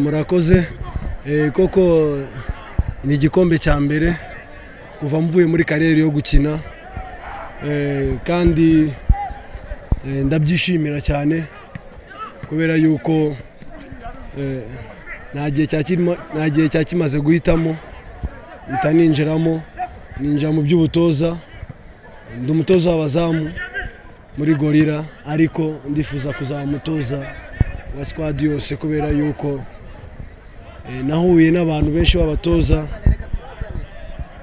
murakoze koko ni igikombe cya mbere kuva mvuye muri karere yo gukina kandi ndabyishimira cyane kubera yuko nta gihe cya kimaze guhitamo mpita ninjiramo ninjira mu by'ubutoza ndi umutoza w'abazamu muri gorira ariko ndifuza kuzaba umutoza wa sikwadi yose kubera yuko nahuye n'abantu benshi b'abatoza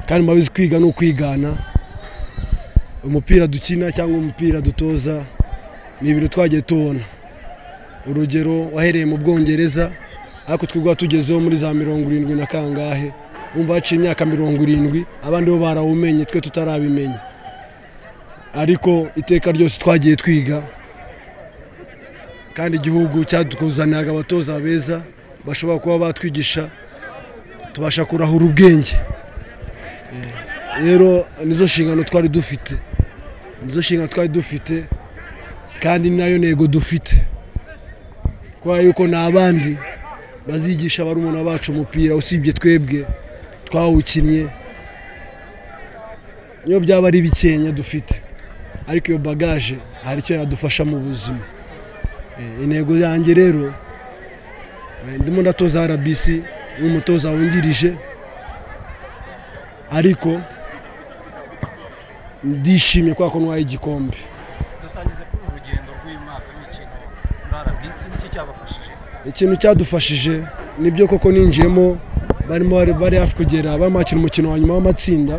kandi mubabizi kwiga ni ukwigana umupira dukina cyangwa umupira dutoza ni ibintu twagiye tubona urugero wahereye mu bwongereza ariko twigwa tugezeho muri za mirongo irindwi na kangahe wumva haciye imyaka mirongo irindwi abandi bo barawumenye twe tutarabimenya ariko iteka ryose twagiye twiga kandi igihugu cyadukuzaniraga abatoza beza bashobora kuba batwigisha tubasha kurahura ubwenge rero nizo nshingano twari dufite nizo nshingano twari dufite kandi ni nayo ntego dufite kubera yuko ni abandi bazigisha barumuna bacu umupira usibye twebwe twawukinnye niyo byaba ari bikenya dufite ariko iyo bagaje hari icyo yadufasha mu buzima intego yanjye rero ndimo ndatoza RBC nk'umutoza wungirije ariko ndishimye kubera ko ntwaye igikombe dusangize kuri uru rugendo rw'uyu mwaka w'imikino muri RBC nicyo cyabafashije ikintu cyadufashije nibyo koko ninjiyemo barimo bari hafi kugera barimo bakina umukino wa nyuma w'amatsinda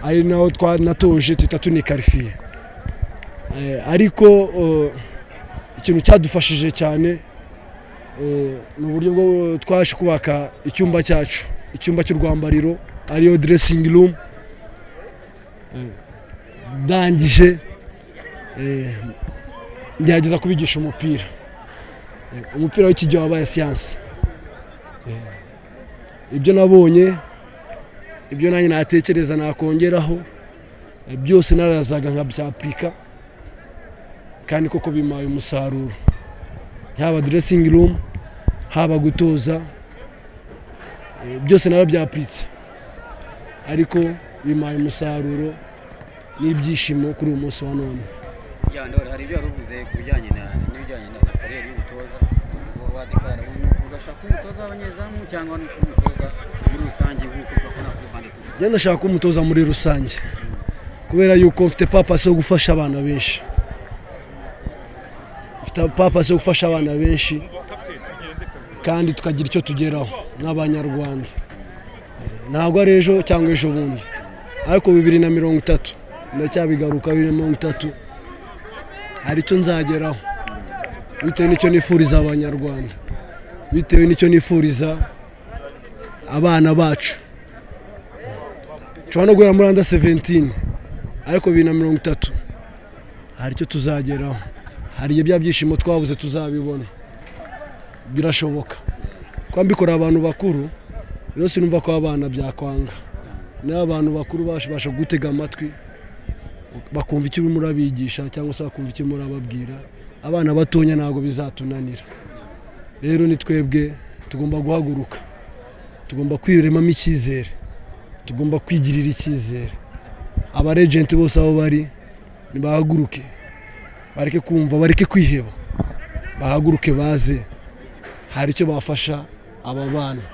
ari naho twanatoje tuhita tunikarifiye ariko ikintu cyadufashije cyane ni uburyo bwo twaje kubaka icyumba cyacu icyumba cy'urwambariro ariyo diresingi rumu ndangije ngerageza kubigisha umupira umupira w'iki gihe wabaye siyansi ibyo nabonye ibyo nanjye natekereza nakongeraho byose narazaga nkabyapika kandi koko bimaye umusaruro yaba diresingi rumu haba gutoza byose narabyapiritse ariko bimaye umusaruro n'ibyishimo kuri uyu munsi wa none hari ibyo wari uvuze ku bijyanye n'ibijyanye na kariyeri y'ubutoza wadekara ugashaka umutoza w'abanyezamu cyangwa umutoza muri rusange nk'uko tubona kuri bande njye ndashaka umutoza muri rusange kubera yuko mfite papasi yo gufasha abana benshi papasi yo gufasha abana benshi kandi tukagira icyo tugeraho nk'abanyarwanda ntabwo ari ejo cyangwa ejo bundi ariko bibiri na mirongo itatu ndacyabigaruka bibiri na mirongo itatu hari icyo nzageraho bitewe n'icyo nifuriza abanyarwanda bitewe n'icyo nifuriza abana bacu nshobora no guhera muri anda seventini ariko bibiri na mirongo itatu hari icyo tuzageraho hari bya byishimo twabuze tuzabibona birashoboka kuba mbikora abantu bakuru rero sinumva ko abana byakwanga nawe abantu bakuru babasha gutega amatwi bakumva icyo urimo urabigisha cyangwa se bakumva icyo urimo urababwira abana batonya ntabwo bizatunanira rero ni twebwe tugomba guhaguruka tugomba kwiremamo icyizere tugomba kwigirira icyizere abarejenti bose aho bari nibahaguruke bareke kumva bareke kwiheba bahaguruke baze hari icyo bafasha aba bana